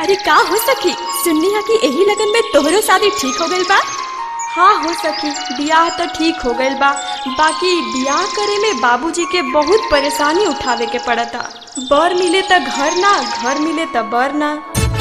अरे का हो सखी सुननी है कि यही लगन में तोहरो शादी ठीक हो गइल बा हाँ हो सखी बियाह तो ठीक हो गइल बा बाकी बियाह करे में बाबूजी के बहुत परेशानी उठावे के पड़ता बर मिले त घर ना घर मिले त बर ना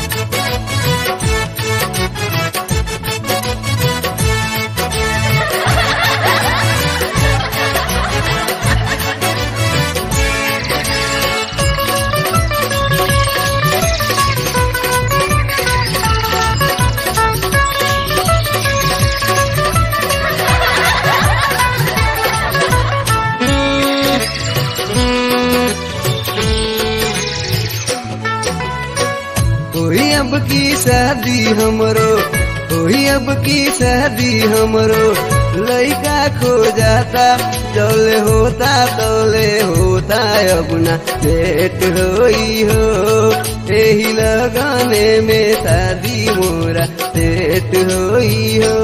होई अब की शादी हमरो होई अब की शादी हमरो लइका खो जाता जौले होता तौले होता अब ना भेट होई हो एही लगाने में शादी मोरा सेट होई हो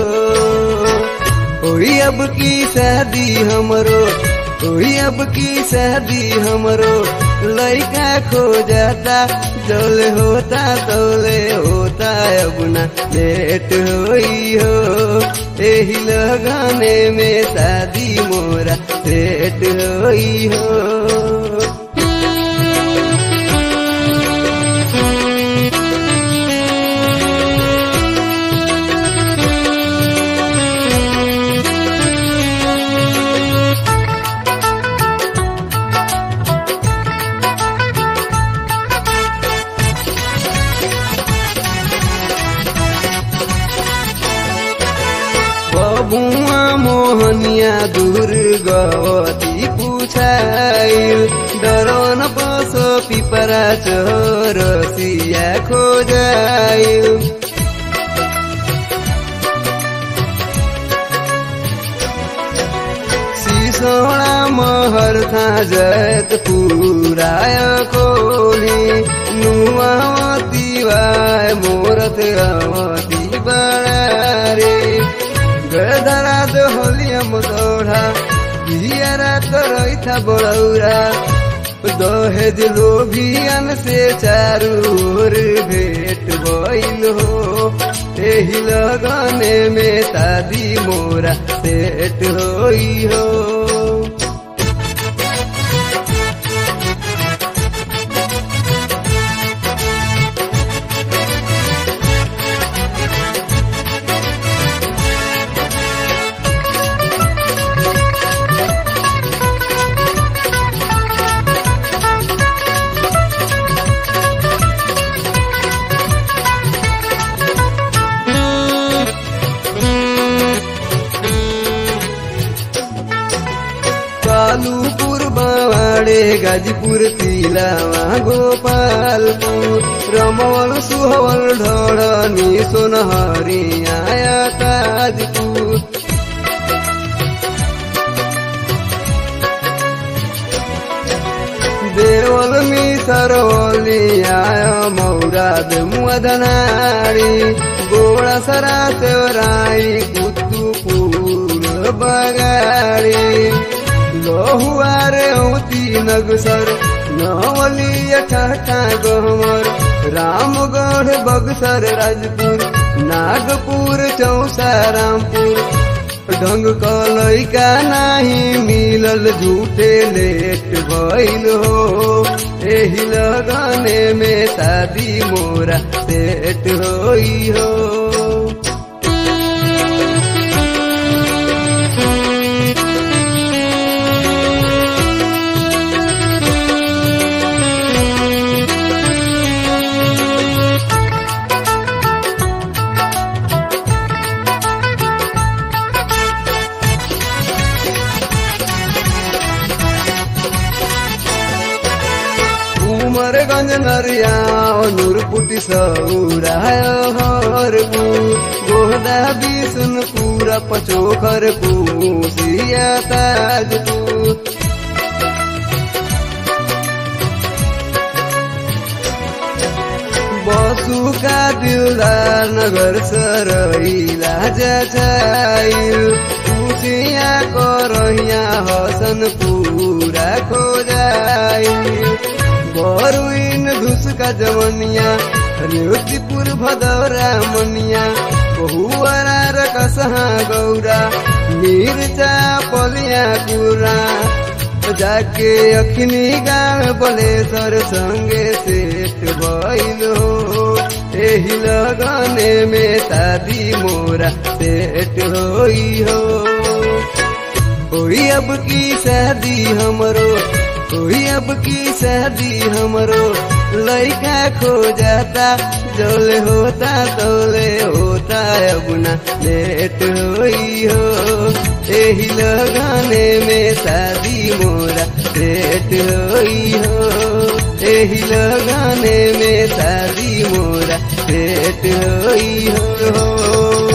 होई अब की शादी हमरो होई अब की शादी हमरो लइका खो जाता जौले होता तौले होता अब ना लेट होई हो एही लगाने में शादी मोरा सेट होई हो बबुआ मोहनिया दुर्गवती पुछाइल डरन बस पिपरा चरसिया खोजाइल सिसोडा महर था जत पुराय कोली नुआवती वाय मोरत अवती बड़ारे गदरा दोहलियम दोढ़ा बिहरा तो रही बड़ौरा दहेज लोभियन से चारू ओर भेट भइल हो एही लगने में शादी मोरा सेट होई हो कालूपुर बावाडे गाजीपुर तिलावा गोपालपुर रमवल सुहवल ढळनी सोनहरी आया ताजपुर देवल मी सरवली आय मौराद मुदनारी गोळा सरा सेवराई कुतुपूर बगाडी लोहुआरे औती नगसर नवली ठाठा गहमर रामगढ़ बगसर राजपुर नागपुर चौसा रामपुर ढंग कलैका नाही मिलल झूठे लेट भइल हो एही लगने में शादी मोरा सेट होई हो उमरगंज नरिया नूरपुटी सौराय हरपु गोहदा बिसुनपुरा पचोखर कुसिया ताजपुर बसुका दिलदार नगर सरैला जाइल कुसिया करहिया हसन पूरा खोजाइल बरुइन धुसका जवनिया रेवतीपुर भदौरा मनिया बहुआरा रकसहा गौरा मिर्चा पलिया कुरा जाके अखनी गाँव बलेश्वर संगे सेठ भइल हो एही लगने में शादी मोरा सेठ होई हो कोई अब की शादी हमरो कोई अब की शादी हमरो लड़का खो जाता जोले होता तोले होता अब ना लेट होई हो एही लगाने में शादी मोरा लेट होई हो एही लगाने में शादी मोरा लेट होई हो